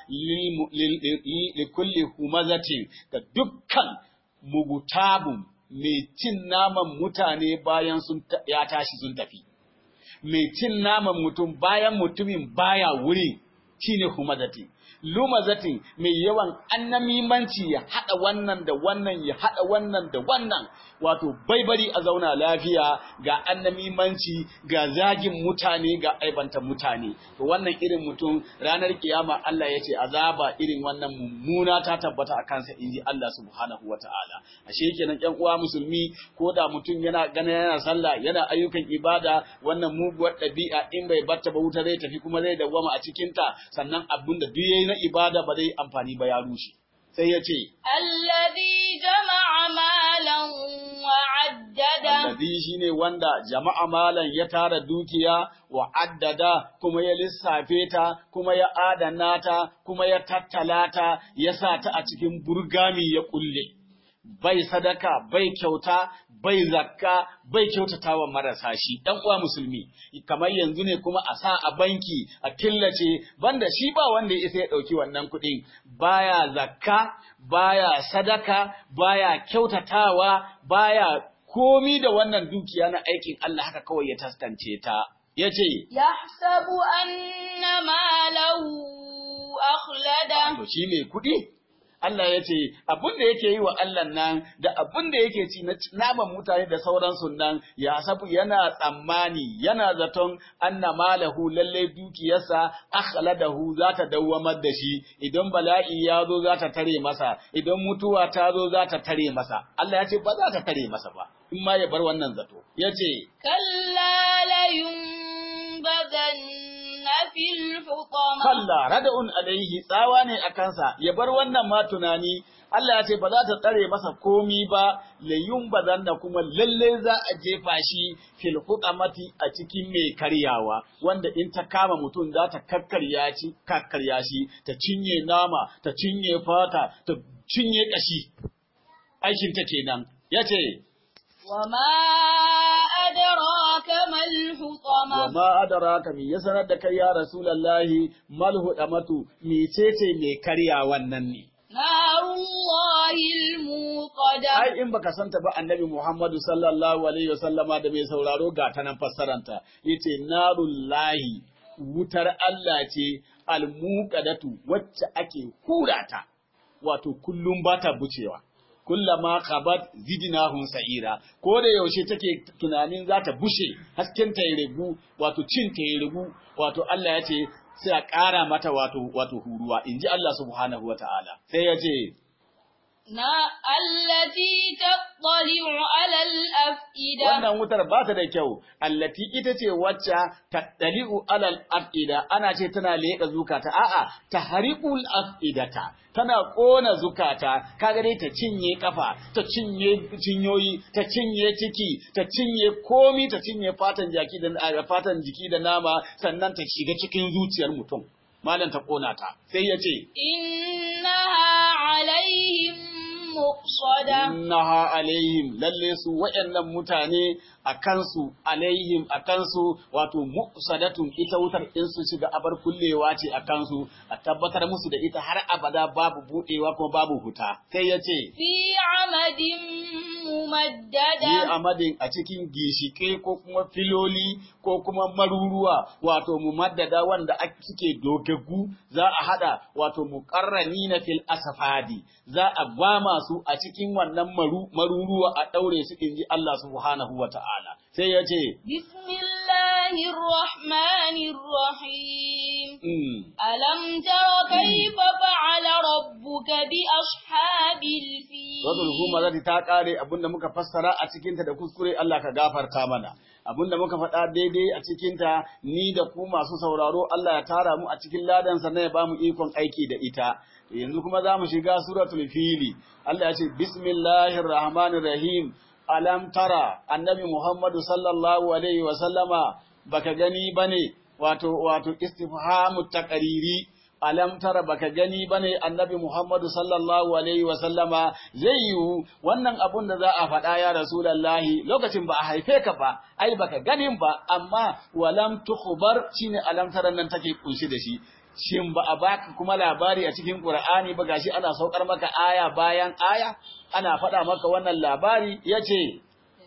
li kulli humazatin ga dukkan mugutabun mai cin naman mutane bayan sun ya tashi sun tafi mai cin naman mutum bayan mutumin baya wuri shine humazati lumazatin mai yawan annamimanci ya haɗa wannan da wannan ya haɗa wannan da wannan wato baibari a zauna lafiya ga annamimanci ga zagin mutane ga aibanta mutane to wannan irin mutum ranar kiyama Allah ya ce azaba irin wannan mummuna ta tabbata a kansa inji Allah subhanahu wataala ashe kenan ƴan uwa musulmi ko da mutum yana gana yana sallah yana ayyukan ibada wannan muguwar ɗabi'a in bai barta ba wuta zai tafi kuma zai dawwama a cikin ta sannan abin da duk yayi na ibada ba zai amfani ba ya rushe sai ya ce alladhi jama'a malan wa'addada alladhi shine wanda jama'a malan ya tara dukiya wa addada kuma ya lissafe ta kuma ya adana ta kuma ya tattala ta ya sa ta a cikin burgami ya kulle bai sadaka bai kyauta bai zakka bai kyautata wa marasa shi ɗan uwa musulmi kamar yanzu ne kuma a sa a banki a killace banda shi ba wanda ya isa ya ɗauki wannan kuɗin baya zakka baya sadaka baya kyautatawa baya komi da wannan dukiya na aikin Allah haka kawai ya taskance ta yace yahsabu anna malahu akhlada to shi mai kuɗi Allah ya ce abin da yake yi wa Allah nan da abin da yake ci na naman mutane da sauransu nan ya sabu yana tsammani yana zaton anna malahu lalle dukiyarsa akhladahu za ta dawwamar da shi idan bala'i ya zo za ta tare masa idan mutuwa ta zo za ta tare masa Allah ya ce ba za ta tare masa ba in ma ya bar wannan zato ya ce kalla la yunbadanna fil hutama kalla rada'un alaihi tsawa ne a kansa ya bar wannan ma tunani Allah ya ce ba za ta tsare masa komi ba layun bazan da kuma lalle za a jefa shi fil hutamati a cikin mai karyawa wanda in ta kama mutum za ta kakkarya shi kakkarya shi ta cinye nama ta cinye fata ta cinye kashi aikin ta kenan yace وما أدراك ما الحطمة وما أدراك من يسند دك يا رسول الله ما الحطمة ميتيتي مي كريا wannan ne نار الله الموقدة ai in baka santa ba annabi Muhammadu sallallahu alaihi wasallama da mai sauraro ga ta nan fassaranta yace narullahi wutar Allah ce almuqadatu wacce ake hurata wato kullum bata bucewa kullama khabat zidnahum sa'ira ko da yaushe take tunanin za ta bushe hasken ta rigu wato cin ta rigu wato Allah ya ce sai a ƙara mata wato wato huruwa inji Allah subhanahu wataala sai ya ce na allati tattali'u ala al-af'ida wannan wutar ba ta da kyau allati ita ce wacce tattali'u alal af'ida ana ce tana leƙa zukata a'a tahriqul af'idata tana ƙona zukata kaga dai ta cinye kafa ta cinye cinyoyi ta cinye ciki ta cinye komi ta cinye fatan jaki da fatan jiki da nama sannan ta shiga cikin zuciyar mutum malam ta ƙona ta sai ya ce innaha alaihim muqsada innaha alaihim lalle su waɗannan mutane a kansu alaihim a kansu wato muqsadatun ita wutar in su shiga abar kullewa ce a kansu a tabbatar musu da ita har abada babu budewa kuma babu huta sai ya ce fi amadin ممددة amadin a cikin gishike ko kuma filoli ko kuma maruruwa wato mumaddada wanda ake suke dogaggu za a hada wato muqarranina fil asfadi za a gwama su a cikin wannan maru, maruruwa a daure su inji Allah subhanahu wata'ala sai ya ce بسم الله الرحمن الرحيم mm, ألم تر كيف فعل ربك بأصحاب الفيل Suratul Humazati ta kare abinda muka fassara a cikinta da kuskure Allah ka gafarta mana. Abinda muka faɗa daidai a cikinta ni da ku masu sauraro Allah ya tara mu a cikin ladan sa ne ya bamu ikon aiki da ita. To yanzu kuma za mu shiga suratul fili. Allah ya ce bismillahir rahmanir rahim. Alam tara annabi Muhammadu sallallahu alaihi wa sallama baka gani bane wato wato istifhamu taqriri alam tara baka gani bane annabi Muhammadu sallallahu alaihi wa sallama zai yiwu wannan abun da za a faɗa ya rasulullahi lokacin ba a haife ka ba ai baka ganin ba amma walam tukhbar shine alam tara nan take kunshi da shi shin ba a baka kuma labari a cikin Qur'ani ba gashi ana saukar maka aya bayan aya ana faɗa maka wannan labari yace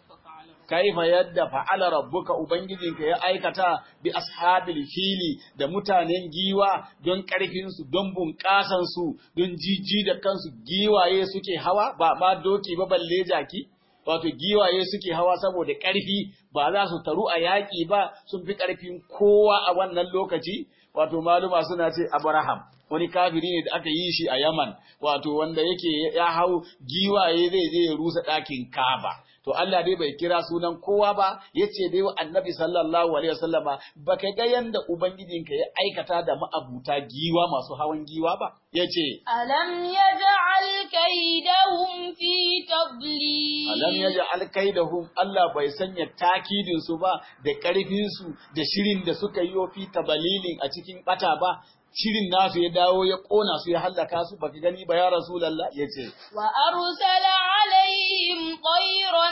kaifa yadda fa'ala rabbuka ubangijinka ya aikata bi ashabil fili da mutanen giwa don ƙarfin su don bunƙasan su don jijji da kansu giwaye suke hawa ba ma doki ba balle jaki wato giwaye suke hawa saboda ƙarfi ba za su taru a yaƙi ba sun fi ƙarfin kowa a wannan lokaci wato maluma suna ce Abraham wani kafiri ne da aka yi shi a Yaman wato wanda yake ya hau giwaye zai je ya rusa ɗakin Kaaba to Allah dai bai kira sunan kowa ba yace dai wa Annabi sallallahu alaihi wasallama baka ga yanda ubangijinka ya aikata da ma'abuta giwa masu hawan giwa ba yace ألم يجعل كيدهم في تضليل alam yaj'al kaidahum Allah bai sanya takidin su ba da ƙarfin su da shirin da suka yi fi tabalilin a cikin bata ba shirin nasu ya dawo ya kona su ya hallaka su baka gani ba ya rasulullah yace وأرسل عليهم طيرا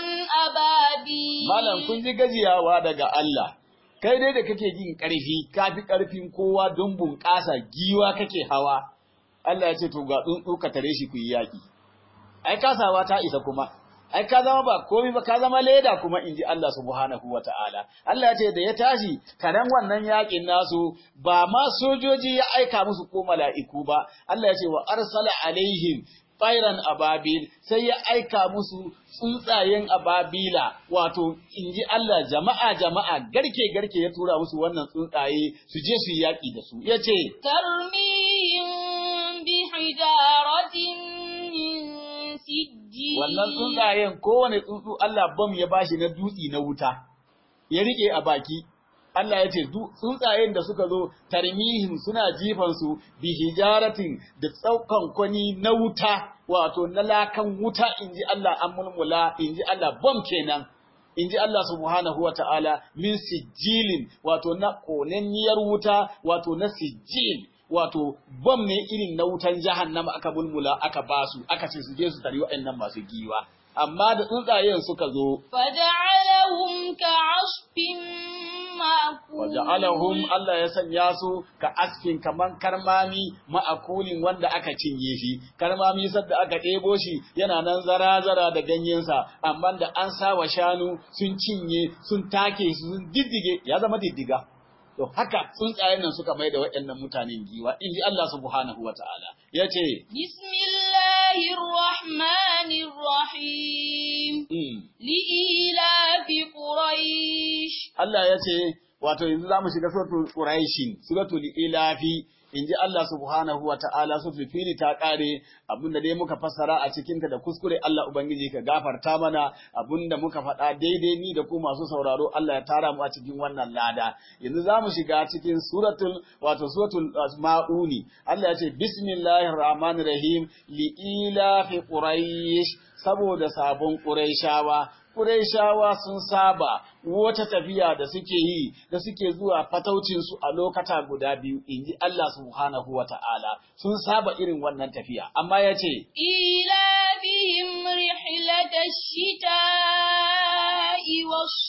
أبابيل malam kun ji gajiyawa daga Allah kai dai da kake jin ƙarfi kafi ƙarfin kowa don bunƙasa giwa kake hawa Allah ya ce to ga tsuntsu ka tare shi ku yi yaƙi ai kasawa ta isa kuma ai ka zama ba komai ba ka zama leda kuma in ji Allah subhanahu wa ta'ala Allah ya ce da ya tashi karen wannan yaƙin nasu ba ma sojoji ya aika musu ko mala'iku ba Allah ya ce wa arsala alaihim tsairan ababil sai ya aika musu tsuntsayen ababila wato in ji Allah jama'a jama'a garke garke ya tura musu wannan tsuntsaye su je su yi yaƙi da su ya ce ترميهم بحجارة من سجيل wannan tsuntsayen kowane tsuntsu Allah bam ya bashi na dutsi na wuta ya rike a baki Allah ya ce du- tsuntsayen da suka zo tarmihim suna jifan su bi hijaratin da tsaukan kwani na wuta wato na lakan wuta inji Allah an mulmula inji Allah bam kenan inji Allah subhanahu wa ta'ala min sijilin wato na konanniyar wuta wato na sijil wato bom ne irin na wutan jahannama aka bulmula aka basu aka ce su je su tari waɗannan masu giwa amma da tsuntsayen suka zo فجعلهم كعصف مأكول waja'alahum Allah ya sanya su ka askin kaman karmami ma'akulin wanda aka cinye shi karmami sadda aka ɗebo shi yana nan zara-zara da ganyensa amma da an sa wa shanu sun cinye sun take su sun diddige ya zama diddiga to haka tsuntsayen nan suka mai da waɗannan mutanen giwa in ji Allah subhanahu wa ta'ala ya ce بسم الله الرحمن الرحيم لإيلاف قريش Allah ya ce, wato yanzu za mu shiga suratul Quraishin, suratul Ilafi, in ji Allah subhanahu wa ta'ala suratul fili ta ƙare abinda dai muka fassara a cikinta da kuskure Allah Ubangiji ka gafarta mana abinda muka faɗa daidai ni da ku masu sauraro Allah ya tara mu a cikin wannan lada. Yanzu za mu shiga cikin suratul wato suratul Ma'uni. Allah ya ce Bismillahir Rahmanir Rahim li ilafi Quraish saboda sabon Quraishawa Qurayshawa sun saba wata tafiya da suke yi da suke zuwa fataucinsu a lokata guda biyu inji Allah subhanahu wa ta'ala sun saba irin wannan tafiya amma ya ce إيلافهم رحلة الشتاء والصيف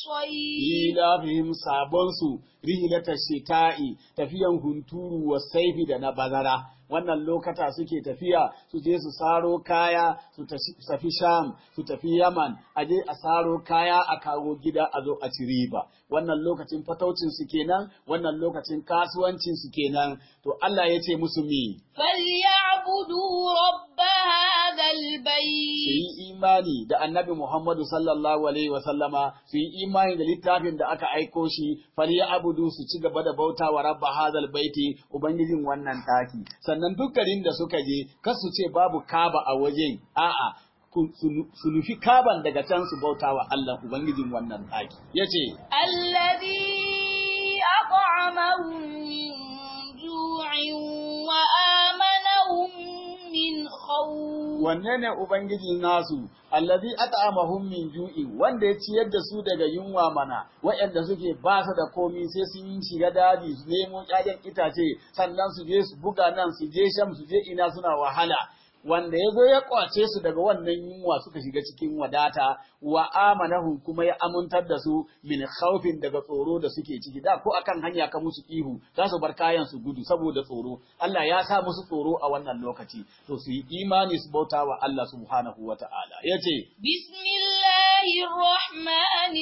الصيف ilafihim sabonsu rihlata shita'i tafiyan hunturu wa saifi da na bazara wannan lokata suke tafiya su je su saro kaya su tafi sham su tafi yaman a je a saro kaya a kawo gida a zo a ci riba wannan lokacin fataucin su kenan wannan lokacin kasuwancin su kenan to Allah ya ce musu mi فليعبدوا رب هذا su البيت yi imani da annabi Muhammadu sallallahu alaihi wa sallama su yi imani da littafin da aka aiko shi fali abudu su ci gaba da bauta wa rabba hadal baiti ubangijin wannan taki sannan duk garin da suka je kar su ce babu kaba a wajen a'a ku- su nu- su nufi kaban daga can su bauta wa Allah ubangijin wannan taki yace الذي أطعمهم من جوع وآمنهم من خوف wanne ne ubangijin nasu allazi at'amahum min ju'i wanda ya ciyar da su daga yunwa mana waɗanda suke ba su da komi sai sun yi shiga daji su nemo ƴaƴan itace sannan su je su buga nan su je sham su je ina suna wahala wanda ya zo ya kwace su daga wannan yunwa suka shiga cikin wadata wa amanahum kuma ya amintar da su min khawfin daga tsoro da suke ciki da ko akan hanya ka musu ihu za su bar kayan su gudu saboda tsoro Allah ya sa musu tsoro a wannan lokaci to su yi imani su bauta wa Allah subhanahu wata'ala yace بسم الله الرحمن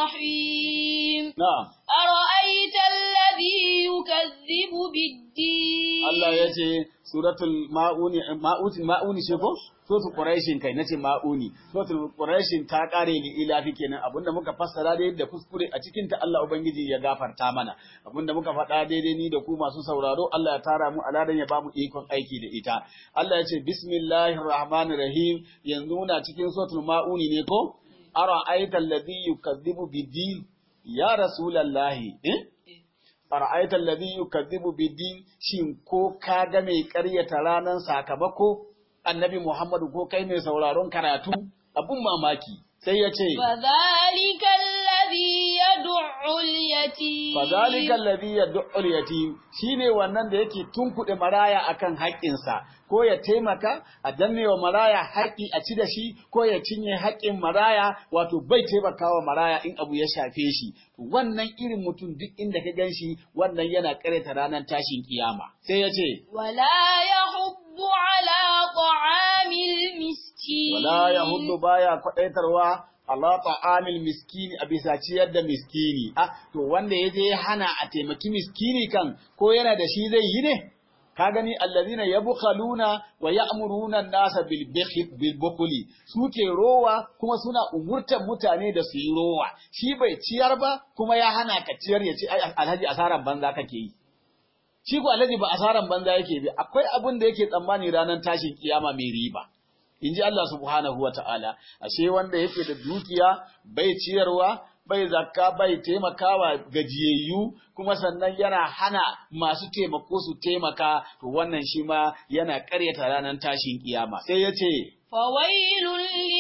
الرحيم na'am أرأيت الذي يكذب بالدين Allah ya ce suratul ma'uni ma'utin ma'uni ce ko suratul quraishin kai nace ma'uni suratul quraishin ta kare ni ilafi kenan abinda muka fassara da yadda kuskure a cikin ta Allah ubangiji ya gafarta mana abinda muka faɗa daidai ni da ku masu sauraro Allah ya tara mu aladan ya bamu ikon aiki da ita Allah ya ce bismillahir rahmanir rahim yanzu muna cikin suratul ma'uni ne ko ara'aita alladhi yukazzibu bid-din ya rasulallahi eh fara'aita alladhi yukazzibu bid-din shin ko ka ga mai ƙaryata ranar sakamako annabi Muhammadu ko kai mai sauraron karatu abun mamaki sai ya ce فذلك الذي يدع اليتيم fadhalika alladhi yad'u al-yatim shine wannan da yake tunkuɗe maraya akan haƙƙinsa ko ya taimaka a danne wa maraya haƙƙi a ci da shi ko ya cinye haƙƙin maraya wato bai taimakawa maraya in abu ya shafe shi to wannan irin mutum duk inda ka gan shi wannan yana ƙareta ranar tashin kiyama sai ya ce ولا يحض على طعام المسكين wala yahuddu baya kwadaitarwa ala ta'amil miskini a bisa ciyar da miskini ah to wanda yaje ya hana a taimaki miskini kan ko yana da shi zai yi ne ka gani allazina yabkhaluna wa ya'muruna an-nasa bil bikhl bil bukhli suke rowa kuma suna umurtan mutane da su yi rowa shi bai ciyar ba kuma ya hana ka ciyar ya ce ai alhaji asaran banza kake yi shi ko alhaji ba asaran banza yake bi akwai abin da yake tsammani ranar tashin kiyama mai riba in ji Allah subhanahu wa ta'ala, ashe wanda yake da dukiya bai ciyarwa, bai zakka, bai taimakawa gajiyayyu, kuma sannan yana hana masu taimako su taimaka, to wannan shi ma yana ƙaryata ranar tashin kiyama. Sai ya ce, فويل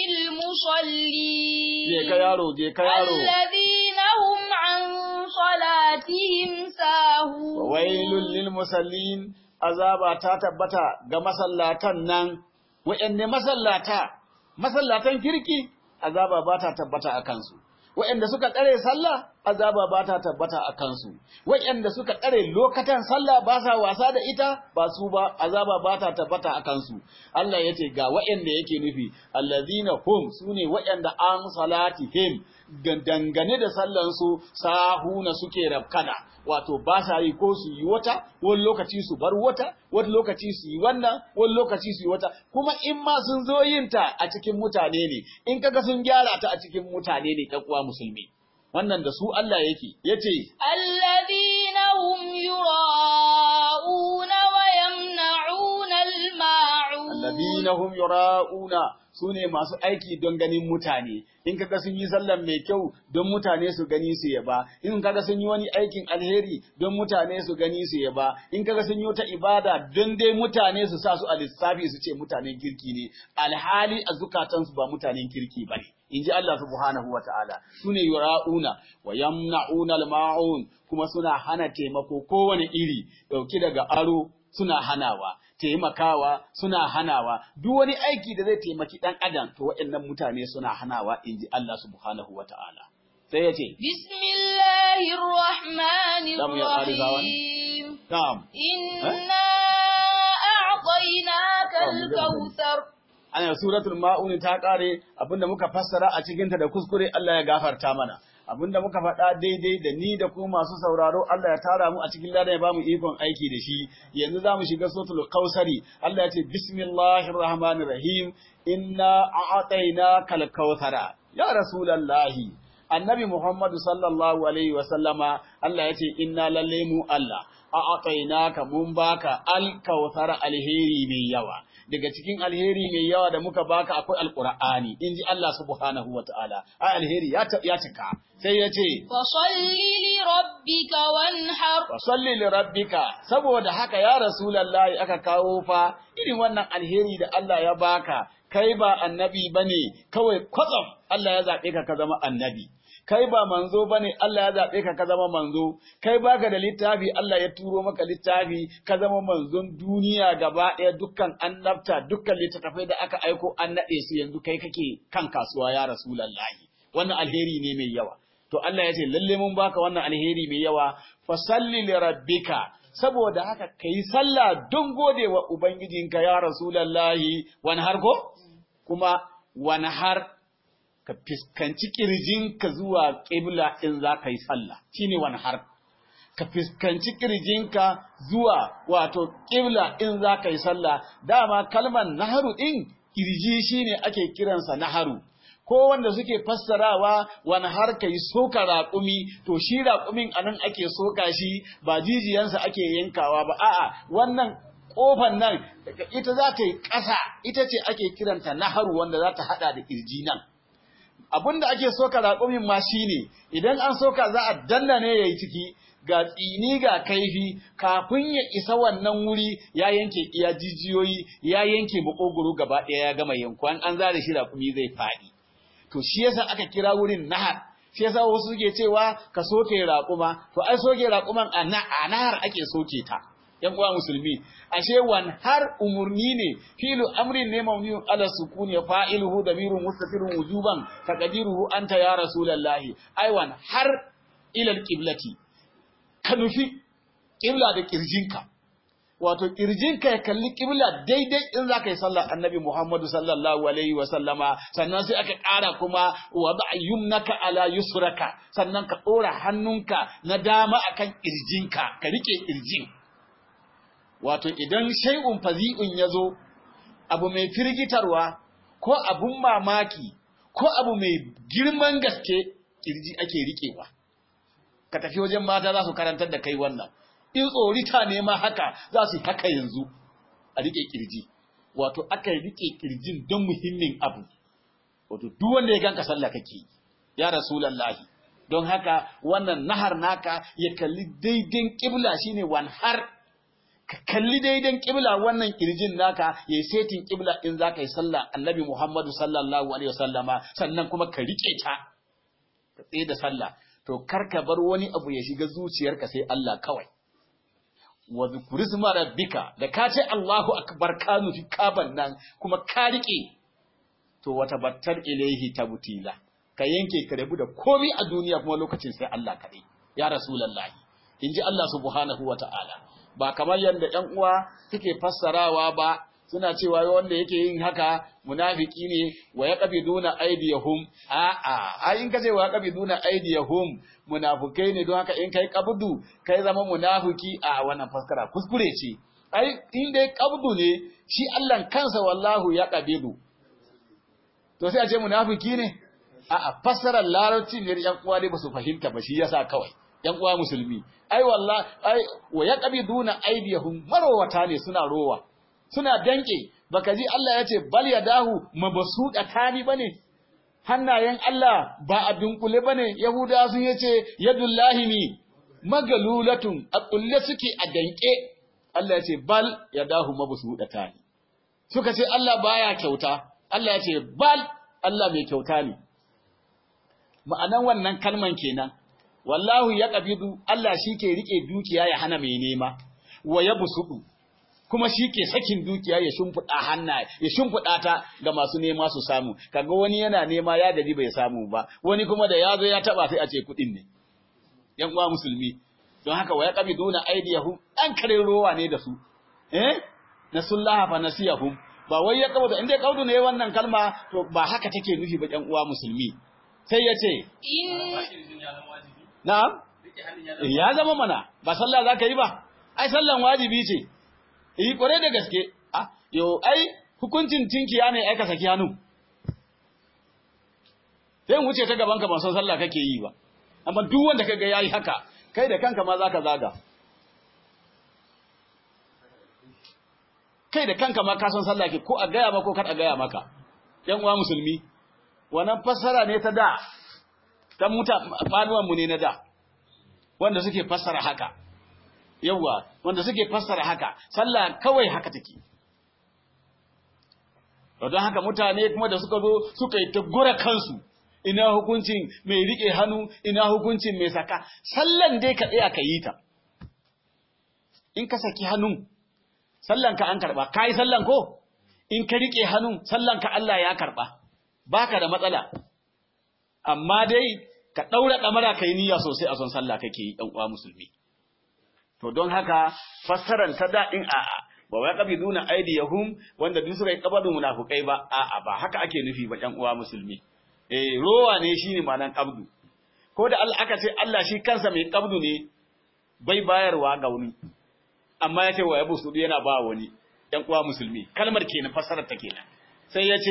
Je ka للمصلين yaro, je ka yaro, الذين هم عن صلاتهم ساهون wailun lil musallin, azaba ta tabbata ga masallatan nan, wa'yanne masallata, masallatan kirki, azaba ba ta tabbata a kansu. Wa'yanda suka tsare sallah, azaba ba ta tabbata a kansu. Wa'yanda suka tsare lokatan sallah ba sa wasa da ita, ba su ba, azaba ba ta tabbata a kansu. Allah ya ce ga wa'yanda yake nufi, allazina hum su ne wa'yanda an salatihim dangane da sallansu sahuna suke rafkana. wato ba sa yi ko su yi wata wani lokaci su bar wata wani lokaci su yi wannan wani lokaci su yi wata kuma in ma sun zo yin ta a cikin mutane ne in kaga sun gyara ta a cikin mutane ne ɗan uwa musulmi wannan da su Allah yake yace الذين هم يراءون ويمنعون الماعون alladina hum yura'una sune masu aiki don ganin mutane in kaga sun yi sallan mai kyau don mutane su gani su yaba in kaga sun yi wani aikin alheri don mutane su gani su yaba in kaga sun yi wata ibada don dai mutane su sa su a lissafi su ce mutanen kirki ne alhali a zukatansu ba mutanen kirki bane in ji Allah subhanahu wa ta'ala su ne yura'una wa yamna'una al-ma'un kuma suna hana taimako kowane iri dauki daga aro suna hanawa taimakawa suna hanawa duk wani aiki da zai taimaki dan adam to waɗannan mutane suna hanawa in ji Allah subhanahu wa ta'ala sai ya ce Bismillahir Rahmanir Za mu iya ƙarisa wani? Rahim. na'am Inna a'tainaka Oh, mu je mu al-kautsar. ana suratul ma'un ta kare abinda muka fassara a cikin ta da kuskure Allah ya gafarta mana abinda muka faɗa daidai da ni da kuma masu sauraro Allah ya tara mu a cikin ladan ya bamu ikon aiki da shi yanzu zamu shiga suratul kausari Allah ya ce bismillahir rahmanir rahim inna a'tainaka al-kautsara ya rasulullahi annabi Muhammadu sallallahu alaihi wa sallama Allah ya ce inna lalle mu Allah a'tainaka mun baka al-kautsara alheri mai yawa daga cikin alheri mai yawa da muka baka akwai alqur'ani inji Allah subhanahu wataala ai alheri ya ta- ya cika sai ya ce Fasalli li rabbika wanhar. wa salli li rabbika saboda haka ya rasulullahi aka kawo fa irin wannan alheri da Allah ya baka kai ba annabi bane kawai kwatsam Allah ya zabe ka ka zama annabi kai ba manzo bane Allah ya zabe ka ka zama manzo kai baka da littafi Allah ya turo maka littafi ka zama manzon duniya gaba ɗaya dukkan annabta dukkan littattafai da aka aiko an naɗe su yanzu kai kake kan kasuwa ya rasulullahi wannan alheri ne mai yawa to Allah ya ce lalle mun baka wannan alheri mai yawa fa salli li rabbika saboda haka kai sallah don gode wa ubangijinka ya rasulullahi wani har ko kuma wani har ka fiskanci kirjinka zuwa ƙibla in za ka yi sallah shine wani har ka fiskanci kirjinka zuwa wato ƙibla in za ka yi sallah dama kalmar naharu ɗin kirji shine ake kiransa naharu ko wanda suke fassarawa wani har ka yi soka raƙumi to shi raƙumin anan ake soka shi ba jijiyansa ake yankawa ba a'a wannan ƙofan nan ita za ta yi ƙasa ita ce ake kiranta naharu wanda za ta haɗa da kirji nan abin da ake soka raƙumin ma shine idan an soka za a danna ne yayi ciki ga tsini ga kaifi kafin ya isa wannan wuri ya yanke iya jijiyoyi ya yanke makogoro gaba ɗaya ya gama yankwan an zare shi raƙumi zai faɗi to shi yasa aka kira wurin nahar shi yasa wasu suke cewa ka soke raƙuma to ai soke raƙuman a na- a nahar ake soke ta yan uwa musulmi ashe wan har umurni ne filu amrin ne mawniun ala sukun ya fa'iluhu damirun mustatirun wujuban taqdiruhu anta ya rasulullahi ai wan har ila alqiblati ka nufi qibla da kirjinka wato kirjinka ya kalli qibla daidai in zaka yi sallar annabi Muhammadu sallallahu alaihi wa sallama sannan sai aka ƙara kuma wa yumnaka ala yusraka sannan ka ɗora hannunka na dama akan kirjinka ka rike kirjin wato idan shay'un fazi'un ya zo abu mai firgitarwa ko abun mamaki ko abu mai girman gaske kirji ake riƙewa ka tafi wajen mata za su karantar da kai wannan in tsorita ne ma haka za su yi haka yanzu a riƙe kirji wato aka riƙe kirjin don muhimmin abu wato duk wanda ya ganka sallah kake ya rasulullahi don haka wannan nahar naka ya kalli daidai kibla shine wan har ka kalli daidan kibla wannan kirjin naka yayi setin kibla in zaka yi sallah annabi Muhammadu sallallahu alaihi wasallama sannan kuma ka rike ta ka tsaye da sallah to kar ka bar wani abu ya shiga zuciyarka sai Allah kawai wa zikrisma rabbika da ka ce Allahu akbar ka nufi kaban nan kuma ka rike to wata battar ilaihi tabtila ka yanke ka rabu da komai a duniya kuma lokacin sai Allah kaɗai ya rasulullahi inji Allah subhanahu wata'ala ba kamar yadda ‘yan uwa suke fassarawa ba suna cewa wanda yake yin haka munafiki ne wa ya ƙabi duna aidiyahum a'a a in ka ce wa ya ƙabi duna aidiyahum munafukai ne don haka in kai ƙabdu kai zama munafiki a wannan fassara kuskure ce ai in dai ƙabdu ne shi Allah kansa wallahu ya ƙabidu to sai a ce munafiki ne a'a fassarar larabci ne ‘yan uwa dai ba su fahimta ba shi yasa kawai ‘yan uwa musulmi ai wallah ai wa yaqbiduna aydiyahum marowata ne suna rowa suna danke baka ji Allah ya ce bal yadahu mabsuda tani bane hannayen Allah ba a dunkule bane yahuda sun yace yadullahi ni magalulatun a kulle suke a danke Allah ya ce bal yadahu mabsuda tani suka ce Allah baya kyauta Allah ya ce bal Allah mai kyauta ne ma'anan wannan kalman kenan wallahu ya ƙabidu Allah shi ke riƙe dukiya ya hana mai nema, wa ya busuɗu, kuma shi ke sakin dukiya ya shimfiɗa hanna ya shimfiɗa ta ga masu nema su samu kaga wani yana nema ya gaji bai samu ba wani kuma da ya zo ya taba sai a ce kuɗin ne yan uwa musulmi don haka wa yaqbiduna aydiyahum dan kare rowa ne da su eh nasullaha fa nasiyahum ba wai ya kawo inda kaudu ne wannan kalma to ba haka take nufi ba yan uwa musulmi sai ya ce na'am ya zama mana ba sallah zaka yi ba ai sallan wajibi ce eh kware da gaske ah yo ai hukuncin tinkiya ne ai ka saki hannu sai wuce ta gaban ka ban san sallah kake yi ba amma duk wanda kaga yayi haka kai da kanka ma zaka zaga kai da kanka ma ka san sallah ke ko a gaya maka ko kar a gaya maka yan uwa musulmi wannan fassara ne ta da ta muta fanuwan mu ne na da wanda suke fassara haka yawa wanda suke fassara haka sallah kawai haka take don haka mutane kuma da suka zo suka yi ta gura kansu ina hukuncin mai rike hannu ina hukuncin mai saka sallan dai ka tsaya ka yi ta in ka saki hannun sallan ka an karba kai sallan ko in ka rike hannun sallan ka Allah ya karba baka da matsala amma dai ka daura damara kai niyya sosai a son sallah kake yi dan uwa musulmi to don haka fassaran ta daɗin a'a ba wai qabiduna aydiyahum wanda duk suka yi qabadun munafikai ba a'a ba haka ake nufi ba ɗan uwa musulmi eh rowa ne shine ma'anan qabdu ko da Allah aka ce Allah shi kansa mai qabdu ne bai bayarwa ga wani amma ya ce wa yabu su yana ba wani ɗan uwa musulmi kalmar kenan fassarar ta kenan sai ya ce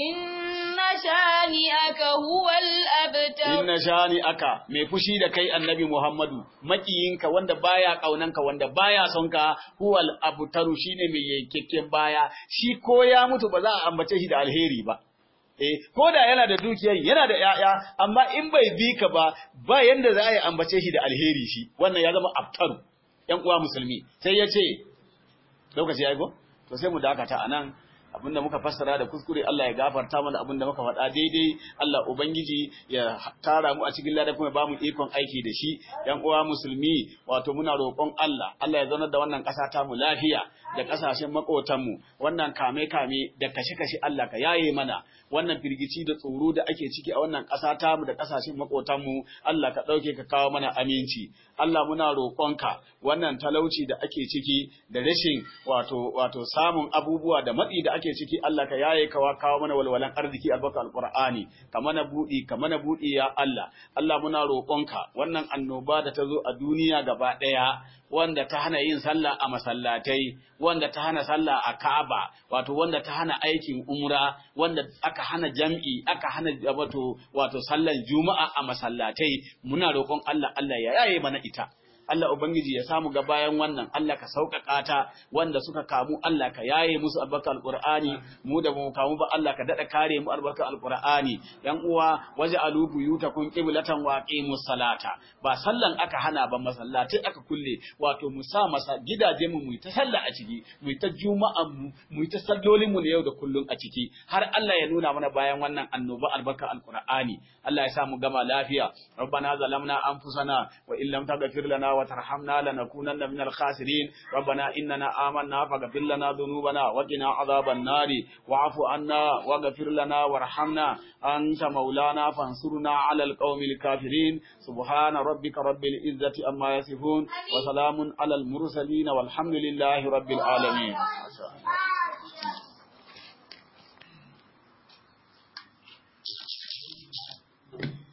inna shani'aka huwal abtar inna shani aka mai fushi da kai annabi Muhammadu makiyinka wanda baya kaunanka wanda baya son ka huwal abtaru shine mai yankekken baya shi ko ya mutu ba za a ambace shi da alheri ba eh ko da yana da dukiyar yana da yaya amma in bai bi ka ba ba yanda za a yi ambace shi da alheri shi wannan ya zama abtaru yan uwa musulmi sai ya ce lokaci ya yi go to sai mu dakata anan abinda muka fassara da kuskure Allah ya gafarta mana abinda muka faɗa daidai Allah ubangiji ya tara mu a cikin lada kuma ba mu ikon aiki da shi yan uwa musulmi wato muna roƙon Allah Allah ya zaunar da wannan ƙasa ta mu lafiya da ƙasashen maƙotan mu wannan kame kame da kashe kashe Allah ka yaye mana wannan firgici da tsoro da ake ciki a wannan ƙasa ta mu da ƙasashen maƙotan mu Allah ka ɗauke ka kawo mana aminci Allah muna roƙonka wannan talauci da ake ciki da rashin wato wato samun abubuwa da matsi da ake ciki Allah ka yaye kawa kawo mana walwalan arziki albarka alqur'ani ka mana budi ka mana budi ya Allah Allah muna roƙonka wannan annoba da ta zo a duniya gaba ɗaya wanda ta hana yin sallah a masallatai wanda ta hana sallah a Ka'aba wato wanda ta hana aikin umra wanda aka hana jam'i aka hana wato wato sallan juma'a a masallatai muna roƙon Allah Allah ya yaye mana ita Allah Ubangiji ya samu ga bayan wannan Allah ka sauƙaƙa ta wanda suka kamu Allah ka yaye musu albarka alqur'ani mu da mu kamu ba Allah ka dada kare mu albarka alqur'ani yan uwa waje alubu yutakun qiblatan wa aqimus salata ba sallan aka hana ba masallatai aka kulle wato mu sa masa gidaje mu mu ta sallah a ciki mu ta juma'an mu mu ta sallolin mu na yau da kullun a ciki har Allah ya nuna mana bayan wannan annoba albarka alqur'ani Allah ya sa mu gama lafiya rabbana zalamna anfusana wa illam taghfir lana وترحمنا لنكونن من الخاسرين ربنا إننا آمنا فاغفر لنا ذنوبنا وقنا عذاب النار واعف عنا واغفر لنا وارحمنا أنت مولانا فانصرنا على القوم الكافرين سبحان ربك رب العزة أما يصفون وسلام على المرسلين والحمد لله رب العالمين Thank you.